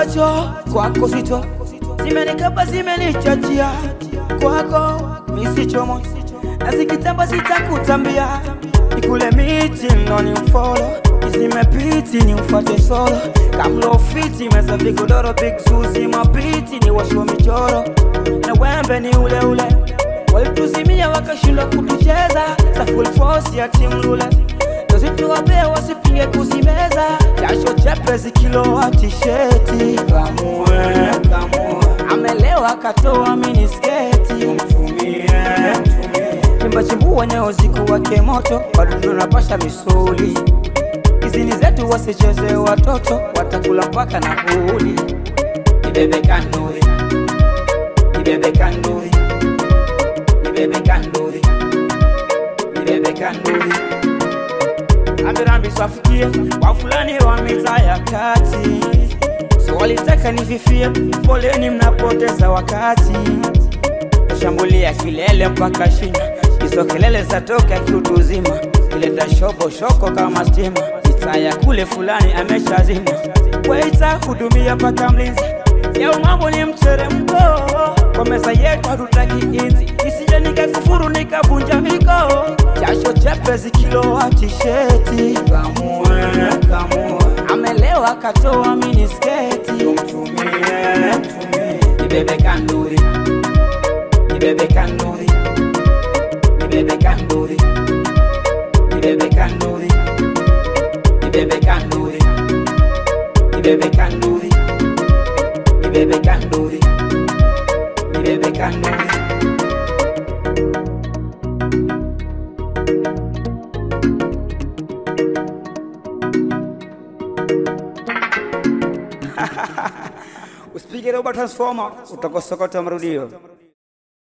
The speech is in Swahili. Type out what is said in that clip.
macho kwako sito, zimenikaba zimenichachia kwako misichomo, na zikitamba sitakutambia, nikule miti ndo ni mfolo zimepiti ni mfate solo kamlofiti meza vigodoro big suzi mapiti ni washo michoro na wembe ni ule ule walituzimia wakashindwa kutucheza za full force ya timu lule tozituwapea wasipinge kuzimeza jasho chepesi kilowa tisheti kamue kamue amelewa katoa minisketi mtumie mtumie chimbachimbua nyeo zikuwake moto wadudu napasha misuli Kizini zetu wasicheze watoto, watakula mpaka na huli. Nibebe kanduri, nibebe kanduri, nibebe kanduri, nibebe kanduri. Ambirambi swafikie wa fulani wa mitaa ya kati, so walitaka nififie, poleni mnapoteza wakati. Shambulia kilele mpaka shina, hizo kelele zatoka kiutu zima, kileta shobo shoko kama stima saya kule fulani ameshazima, waita hudumia paka mlinzi yao, mambo ni mteremko kwa meza yetu, hatutaki inzi isije nikakufuru nikavunja miko, jasho chepesi kilowa tisheti, kamue kamue, amelewa katoa minisketi, mtumie mtumie, nibebe kanduri, nibebe kanduri, nibebe kanduri, nibebe kanduri nibebe kanduri nibebe kanduri nibebe kanduri nibebe kanduri usipige robo transformer utakosokota marudio